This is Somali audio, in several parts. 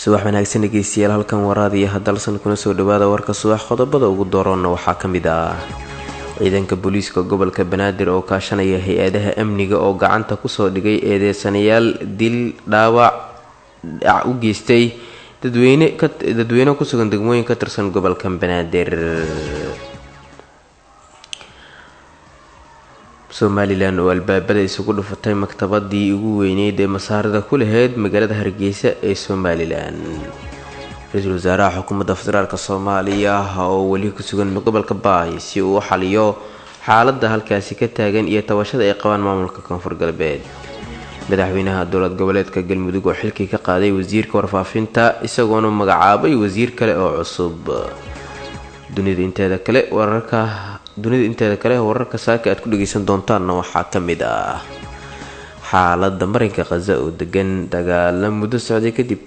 subax wanaagsan dhegeystayaal halkan waraadiya hadalsan kuna soo dhawaada warka subax qodobada ugu dooroonna waxaa ka mid ah ciidanka booliiska gobolka banaadir oo kaashanaya hay-adaha amniga oo gacanta kusoo dhigay eedeysanayaal dil dhaawac dhac u geystay dadweyne kusugan degmooyin ka tirsan gobolka banaadir somalilan oo albaabada isugu dhufatay maktabadii ugu weyneyd ee masaarada ku laheyd magaalada hargeysa ee somalilan ra-iisul wasaaraha xukuumadda federaalk soomaaliya oo weli kusugan gobolka baay si uu u xaliyo xaalada halkaasi ka taagan iyo tabashada ay qabaan maamulka koonfur galbeed madaxweynaha dowlad goboleedka galmudug oo xilkii ka qaaday wasiirka warfaafinta isagoona magacaabay wasiir kale oo cusub dunida inteeda kale wararka dunida inteeda kale wararka saaka aad ku dhageysan doontaanna waxaa ka mid ah xaalada marinka khaza oo degan dagaala muddo socday kadib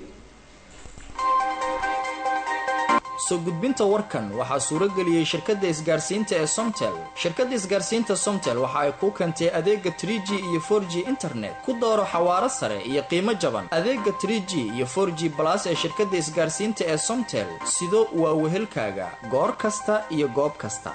soo gudbinta warkan waxaa suurageliyey shirkadda isgaarsiinta ee somtel shirkadda isgaarsiinta somtel waxa ay kuu keentay adeega trie g iyo for g internet ku dooro xawaaro sare iyo qiimo jaban adeega trie g iyo for g balas ee shirkadda isgaarsiinta ee somtel sido waa wehelkaaga goor kasta iyo goob kasta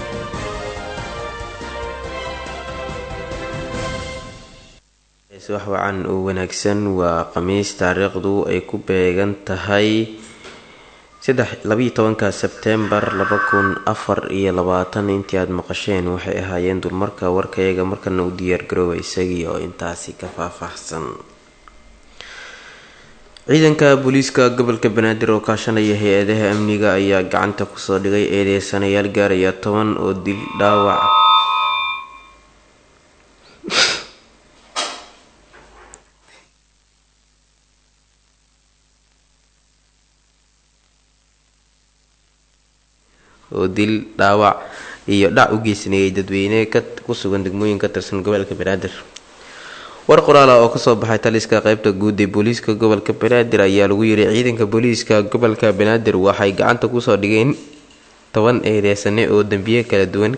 wax wacan oo wanaagsan waa khamiis taariikhdu ay ku beegan tahay labayo tobanka sebtembar laba kun afar iyo labaatan intii aada maqasheen waxay ahaayeen dulmarka warkayaga markana u diyaargarooba isagii oo intaasi ka faahfaahsan ciidanka booliiska gobolka banaadir oo kaashanaya hay-adaha amniga ayaa gacanta kusoo dhigay eedeysanayaal gaaraya toban oo dil dhaawac oo dil dhaawac iyo dhac u geysanayay dadweyne kusugan degmooyin ka tirsan gobolka banaadir war qoraala oo kasoo baxay taliska qeybta guud ee booliiska gobolka banaadir ayaa lagu yiri ciidanka booliiska gobolka banaadir waxay gacanta kusoo dhigeen toban eedeysane oo dambiye kala duwan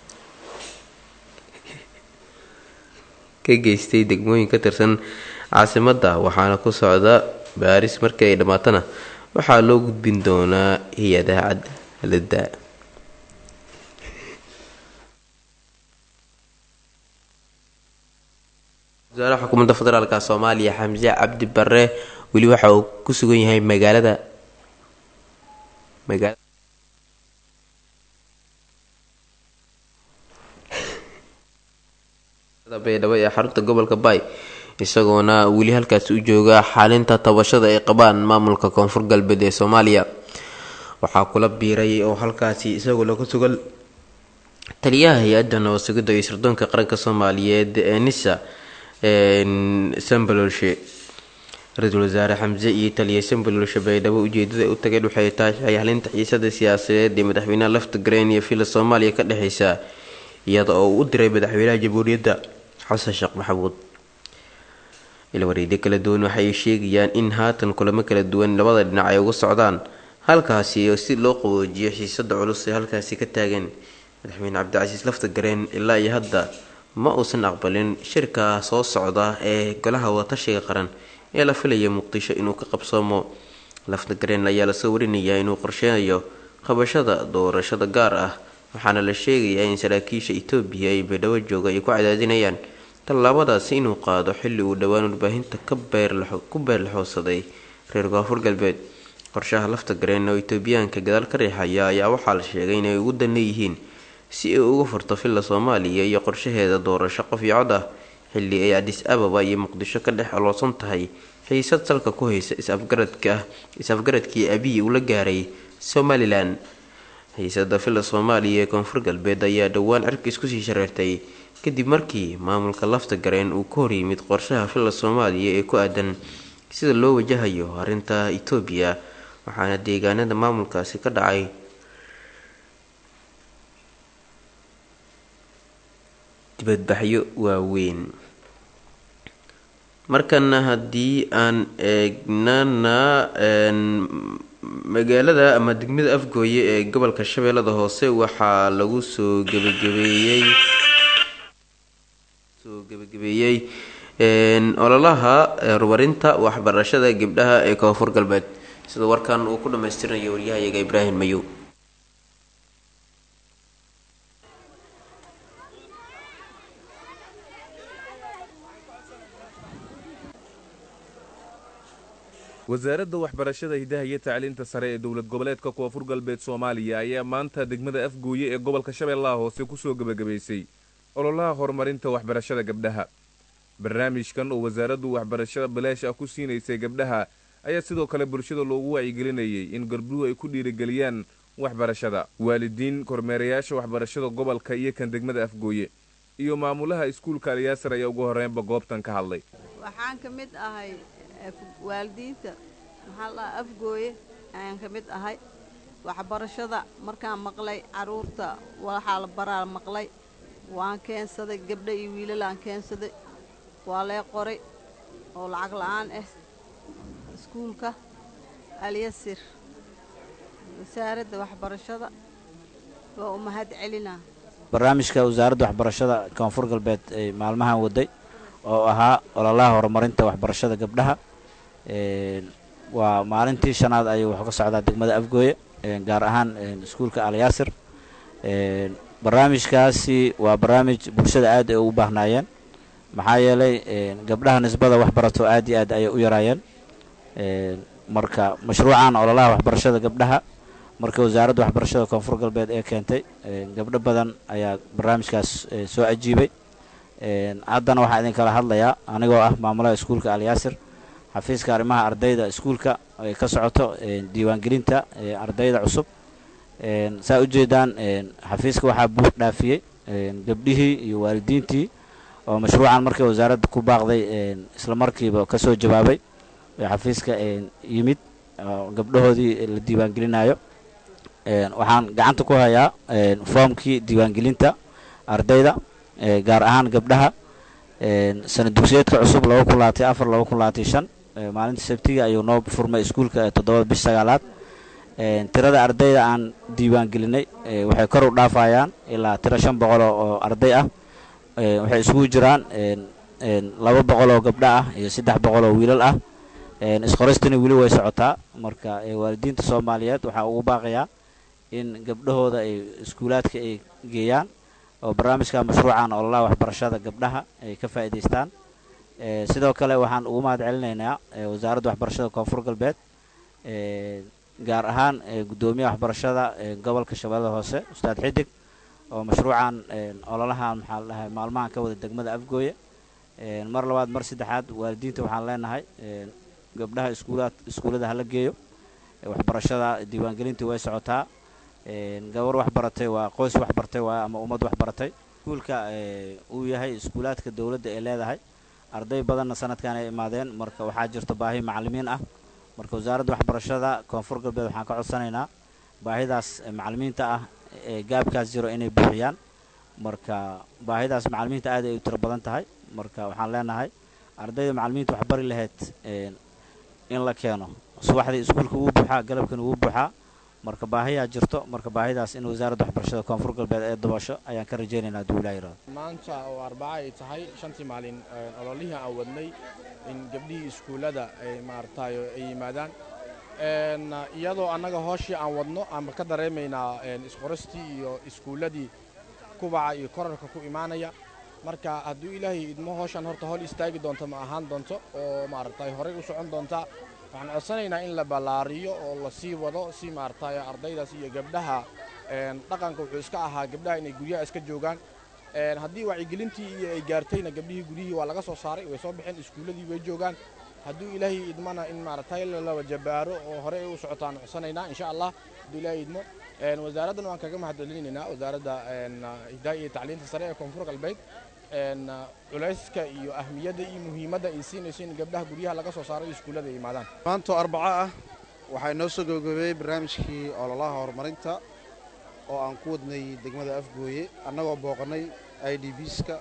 ka geystay degmooyin ka tirsan caasimada waxaana ku socda baaris markii ay dhammaatana waxaa loo gudbin doonaa hay-adaha cadaalada wasaaraha xukuumadda federaalk soomaaliya xamse cabdi bare weli waxa uu ku sugan yahay magaalada magaa baydhabo ee xarunta gobolka baay isagoona weli halkaasi u jooga xalinta tabashada ay qabaan maamulka koonfur galbeed ee soomaaliya waxaa kula biiray oo halkaasi isagoo laga sugan taliyaha hay-adda nabad sugidda iyo sirdoonka qaranka soomaaliyeed ee nisa sambalolshe ra-iisul wasaare xamse iyo taliya sambalolshe baydhabo ujeedada u tageen waxay tahay halinta xiisada siyaasadeed ee madaxweynaha lafta gareen iyo villa soomaaliya ka dhexeysa iyada oo uu u diray madaxweynaha jamhuuriyadda xasan sheekh maxamuud ilwareedyo kala duwan waxay sheegayaan in haatan kulamo kala duwan labada dhinac ay uga socdaan halkaasi si loo qaboojiyo xiisada culus ee halkaasi ka taagan madaxweyne cabdicasiis lafta gareen ilaa iyo hadda ma uusan aqbalin shirka soo socda ee golaha wadatashiga qaran ee la filaya muqdisho inuu ka qabsoomo lafta gareen ayaa lasoo warinayaa inuu qorsheynayo qabashada doorashada gaar ah waxaana la sheegayaa in saraakiisha etoobiya ay baydhabo jooga ay ku cadaadinayaan tallaabadaasi inuu qaado xilli uu dhowaan warbaahinta ku beerlaxoosaday reer koonfur galbeed qorshaha lafta gareen oo etoobiyaanka gadaal ka riixaya ayaa waxaa la sheegay inay ugu dan leeyihiin si ay uga furto villa soomaaliya iyo qorshaheeda doorasho qof iyo cod ah xilli ay adis ababa iyo muqdisho ka dhex aloosan tahay xiisad salka ku haysa is-afgaradkii abiy uu la gaaray somalilan xiisada villa soomaaliya ee koonfur galbeed ayaa dhowaan cirka isku sii shareertay kadib markii maamulka lafta gareen uu ka horyimid qorshaha villa soomaaliya ee ku aadan sida loo wajahayo arrinta etoobiya waxaana deegaanada maamulkaasi ka dhacay dibadbaxyo waaweyn markana haddii aan eegnana magaalada ama degmada afgooye ee gobolka shabeellada hoose waxaa lagu soo gebagabeeyey soo gebagabeeyey ololaha horumarinta waxbarashada gabdhaha ee koonfur galbeed sida warkan uu ku dhammaystirinayo waryahayaga ibraahim mayow wasaaradda waxbarashada hidaha iyo tacliinta sare ee dowlad goboleedka koonfur galbeed soomaaliya ayaa maanta degmada afgooye ee gobolka shabeellaha hoose kusoo gebagabaysay ololaha horumarinta waxbarashada gabdhaha barnaamijkan oo wasaaraddu waxbarashada bilaash ah ku siinaysay gabdhaha ayaa sidoo kale bulshada loogu wacyigelinayay in gabdhuhu ay ku dhiirigeliyaan waxbarashada waalidiin kormeerayaasha waxbarashada gobolka iyo kan degmada afgooye iyo maamulaha iskuulka alyaasar ayaa ugu horreynba goobtan ka hadlay waxaan ka mid ahay waalidiinta maxaa la dhaha afgooye ayaan ka mid ahay waxbarashada markaan maqlay carruurta waxaa la baraa maqlay waan keensaday gabdho iyo wiilalaan keensaday waa lee qoray oo lacag la'aan ah iskuulka alyasir wasaaradda waxbarashada waa u mahad celinaa barnaamijka wasaaradda waxbarashada koonfur galbeed ay maalmahan waday oo ahaa ololaha horumarinta waxbarashada gabdhaha waa maalintii shanaad ayuu wuxuu ka socdaa degmada afgooye gaar ahaan iskuulka alyaasir barnaamijkaasi waa barnaamij bulshada aad ay ugu baahnaayeen maxaa yeelay gabdhaha nisbada waxbarato aad iyo aad ayay u yaraayeen marka mashruucan ololaha waxbarashada gabdhaha marka wasaaradda waxbarashada koonfur galbeed ee keentay gabdho badan ayaa barnaamijkaas soo ajiibay haddana waxaa idinkala hadlayaa anigoo ah maamulaha iskuulka alyaasir xafiiska arrimaha ardayda iskuulka ay ka socoto diiwaangelinta ardayda cusub saa ujeedaan xafiiska waxaa buux dhaafiyey gabdhihii iyo waalidiintii oo mashruucan markii wasaaradda ku baaqday isla markiiba ka soo jawaabay xafiiska yimid gabdhahoodii la diiwaangelinayo waxaan gacanta ku hayaa foomkii diiwaangelinta ardayda gaar ahaan gabdhaha sana dugsiyeedka cusub laba kun labaatay afar laba kun labaatay shan maalinta sabtiga ayuu noo furmay iskuulka toddobada bish sagaalaad tirada ardayda aan diiwaangelinay waxay kor u dhaafayaan ilaa tiro shan boqol oo arday ah waxay isugu jiraan laba boqol oo gabdho ah iyo saddex boqol oo wiilal ah isqoristani weli way socotaa marka waalidiinta soomaaliyeed waxaa ugu baaqayaa in gabdhahooda ay iskuulaadka ay geeyaan oo barnaamijka mashruucan ololaha waxbarashada gabdhaha ay ka faa'iidaystaan sidoo kale waxaan ugu mahad celinaynaa wasaaradda waxbarashada koonfur galbeed gaar ahaan guddoomiyaha waxbarashada gobolka shabeellada hoose ustaad xidig oo mashruucan ololahan maxaa la dhahay maalmahan ka wada degmada afgooye mar labaad mar saddexaad waalidiinta waxaan leenahay gabdhaha iskuulaad iskuullada hala geeyo waxbarashada diiwaangelintii way socotaa gabar wax baratay waa qoys wax bartay waa ama ummad wax baratay iskuulka uu yahay iskuulaadka dowladda ay leedahay arday badanna sanadkan ay imaadeen marka waxaa jirta baahi macalimiin ah marka wasaaradda waxbarashada koonfur galbeed waxaan ka codsanaynaa baahidaas macalimiinta ah ee gaabkaas jiro inay buuxiyaan marka baahidaas macalimiinta aad ay u tiro badan tahay marka waxaan leenahay ardayda macalimiinta wax bari lahayd in la keeno subaxdii iskuulka wuu buuxaa galabkana wuu buuxaa marka baahiyaa jirto marka baahidaas in wasaaradda waxbarashada koonfur galbeed ee dabasho ayaan ka rajaynaynaa duulaa yiraahdo maanta oo arbaca ay tahay shantii maalin ololihii aan wadnay in gabdhihii iskuullada ay maaragtay ay yimaadaan iyadoo annaga hooshii aan wadno aanba ka dareemaynaa isqoristii iyo iskuulladii kubaca iyo korarka ku imaanaya marka hadduu ilaahay idmo hooshaan horta hol istaagi doonto ma ahaan doonto oo maaragtay horey u socon doontaa waxaan codsanaynaa in la ballaariyo oo la sii wado si maaragtay ardaydaas iyo gabdhaha dhaqanka wuxuu iska ahaa gabdhaha inay guryaha iska joogaan haddii wacyigelintii iyo ay gaartayna gabdhihii guryihii waa laga soo saaray way soo baxeen iskuulladii way joogaan hadduu ilaahay idmana in maaragtay laba jabaaro oo horey u socotaan codsanaynaa insha allah hadduu ilaahay idmo wasaaraddan waan kaga mahad celinaynaa wasaaradda hidaaya iyo tacliinta sare ee koonfur galbeed culayska iyo ahmiyadda iyo muhiimadda ay siinayso in gabdhaha guryaha laga soo saaro iskuullada ay yimaadaan maantoo arbaco ah waxaa inoo soo gabagabeeyey barnaamijkii ololaha horumarinta oo aan ku wadnay degmada afgooye annagoo booqannay i d bska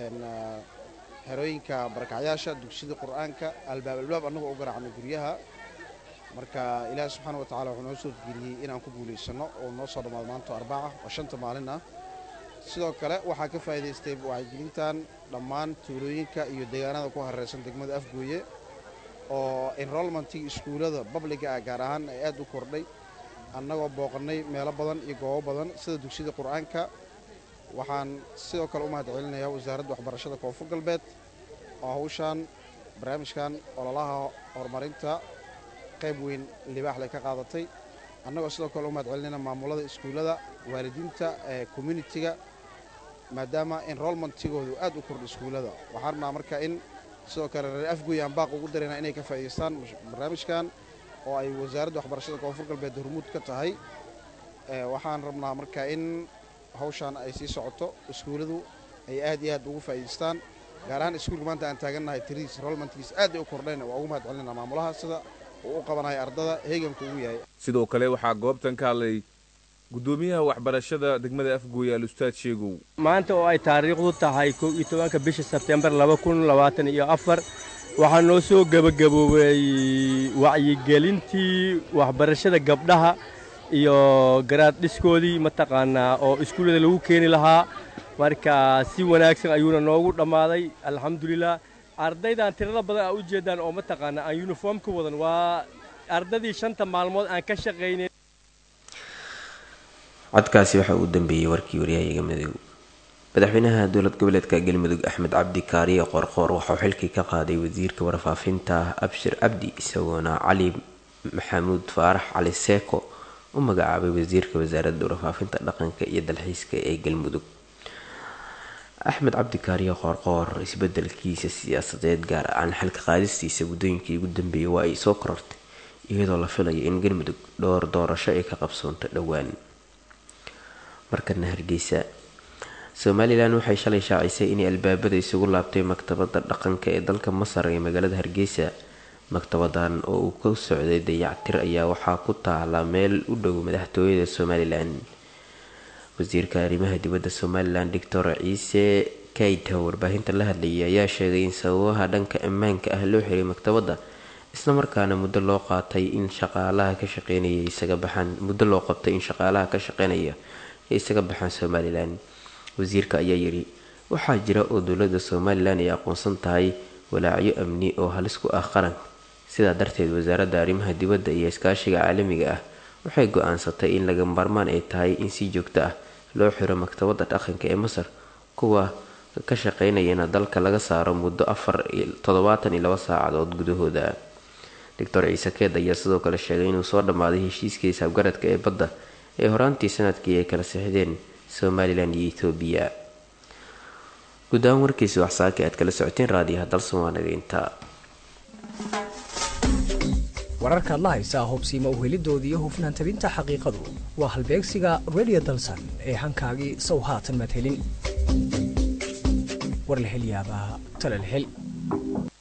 xerooyinka barakacyaasha dugsida qur'aanka albaab albaab annagoo u garaacnay guryaha marka ilaahi subxaana wa tacala wuxuu noo soo geliyey inaan ku guulaysanno oo noo soo dhammaado maanto arbaca oo shanta maalin ah sidoo kale waxaa ka faa'iidaystay wacyigelintan dhammaan tuulooyinka iyo deegaanada ku hareeraysan degmada afgooye oo enrolmentigii iskuullada babliga ah gaar ahaan ay aad u kordhay annagoo booqannay meelo badan iyo goobo badan sida dugsiyada qur-aanka waxaan sidoo kale u mahad celinayaa wasaaradda waxbarashada koonfur galbeed oo hawshaan barnaamijkan ololaha horumarinta qayb weyn libaax leh ka qaadatay annagoo sidoo kale u mahad celinayna maamulada iskuullada waalidiinta ee communitiga maadaama enrolmentigoodu aad u kordha iskuullada waxaan rabnaa marka in sidoo kale reer afgooy aan baaq ugu darayna inay ka faa'iidaystaan barnaamijkan oo ay wasaaradda waxbarashada koonfur galbeed hormuud ka tahay waxaan rabnaa marka in hawshaan ay sii socoto iskuulladu ay aad iyo aad ugu faa'iidaystaan gaar ahaan iskuulka maanta aan taagannahay tiriis enrolmentkiis aad ay u kordhayn waa ugu mahad celinayna maamulaha sida uu u qabanaya ardada heeganku ugu yahay sidoo kale waxaa goobtan ka hadlay guddoomiyaha waxbarashada degmada afgooye al-ustaad sheegow maanta oo ay taariikhdu tahay kow iyo tobanka bisha sebtembar laba kun labaatan iyo afar waxaa noo soo gebagaboobay wacyigelintii waxbarashada gabdhaha iyo garaad dhiskoodii mataqaanaa oo iskuullada lagu keeni lahaa marka si wanaagsan ayuuna noogu dhammaaday alxamdulilah ardaydan tirada badan aa u jeedaan oo mataqaanaa aan yuniform ka wadan waa ardadii shanta maalmood aan ka shaqaynay codkaasi waxa uu dambeeyey warkii waryahayaga madow madaxweynaha dowlad goboleedka galmudug axmed cabdi kaariye qoorqoor waxauu xilkii ka qaaday wasiirka warfaafinta abshir cabdi isagoona cali maxamuud faarax cali seeko u magacaabay wasiirka wasaaradda warfaafinta dhaqanka iyo dalxiiska ee galmudug axmed cabdi kaariye qoorqoor isbedelkiisa siyaasadeed gaar ahaan xilka qaadistiisa guddooyinkii ugu dambeeyay waa ay soo korortay iyadoo la filayo in galmudug dhowr doorasho ay ka qabsoonto dhowaan markana hargeysa somalilan waxay shalay shaacisay inay albaabada isugu laabtay maktabada dhaqanka ee dalka masar ee magaalada hargeysa maktabadan oo uu ka socday dayactir ayaa waxaa ku taala meel u dhow madaxtooyada somalilan wasiirka arrimaha dibadda somalilan doctor ciise kayta warbaahinta la hadlayay ayaa sheegay in sababaha dhanka ammaanka ah loo xiray maktabadda islamarkaana muddo loo qaatay in shaqaalaha ka shaqeynaya isaga baxaan muddo loo qabtay in shaqaalaha ka shaqeynaya ay isaga baxaan somalilan wasiirka ayaa yidhi waxaa jira oo dowladda somalilan ay aqoonsan tahay walaacyo amni oo halis ku ah qaranka sidaa darteed wasaaradda arrimaha dibadda iyo iskaashiga caalamiga ah waxay go-aansatay in laga maarmaan ay tahay in si joogto ah loo xiro maktabadda dhaqanka ee masar kuwa ka shaqeynayana dalka laga saaro muddo afar toddobaatan iyo laba saacadood gudahooda doctor ciise keed ayaa sidoo kale sheegay inuu soo dhammaaday heshiiskii saabgaradka ee badda ee horaantii sanadkii ay kala sixdeen somalilan iyo ethoobiya guud ahaan warkiisi waxsaaka aad kala socoteen raadiyaha dalsoomaaniga intaa wararkaad la haysaa hubsiima uhelidoodii iyo hufnaan tabinta xaqiiqadu waa halbeegsiga redio dalsan ee hankaagii sow haatan maad helin war la hel yaabaa tale la hel